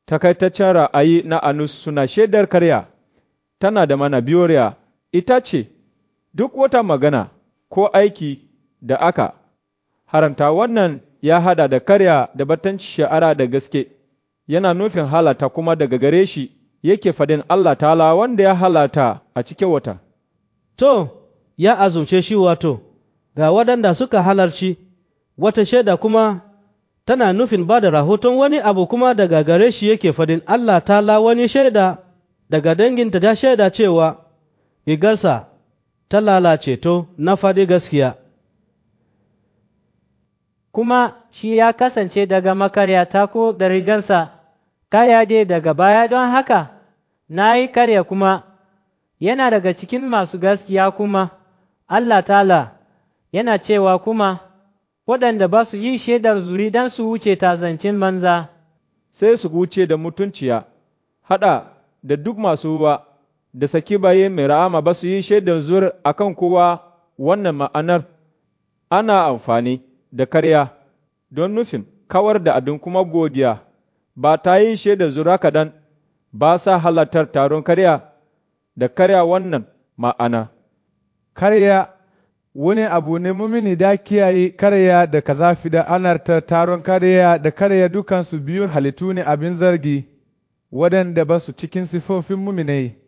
takaitaccen ra'ayi na Anus suna shaidar karya, tana da mana biyoriya, ita ce, duk wata magana ko aiki da aka haramta wannan ya hada da karya da batanci sha'ara da gaske, yana nufin halata kuma daga gare shi yake fadin Allah ta'ala wanda ya halata a cikin wata. To, ya azumce shi wato, ga waɗanda suka halarci, wata shaida kuma tana nufin ba da rahoton wani abu kuma daga gare shi yake fadin Allah ta'ala wani shaida daga danginta ta shaida cewa rigarsa ta lalace to na faɗi gaskiya. Kuma shi ya kasance daga makaryata ko da rigarsa kaya dai daga baya don haka na yi karya kuma yana daga cikin masu gaskiya kuma Allah ta'ala yana cewa kuma waɗanda ba su yi shaidar zuri don su wuce tazancin manza. Sai su wuce da mutunciya, haɗa da duk masu ruwa da saki baye mai ra'ama ba su yi shaidar zur a kan kowa wannan ma'anar ana amfani da karya don nufin kawar da abin kuma godiya ba ta yi shaidar zura kaɗan ba sa halartar taron karya da karya wannan ma'ana. Karya wani abu ne mumini da kiyaye karya da kazafi da anarta taron karya da karya dukansu biyun halittu ne abin zargi waɗanda ba su cikin sifofin muminai.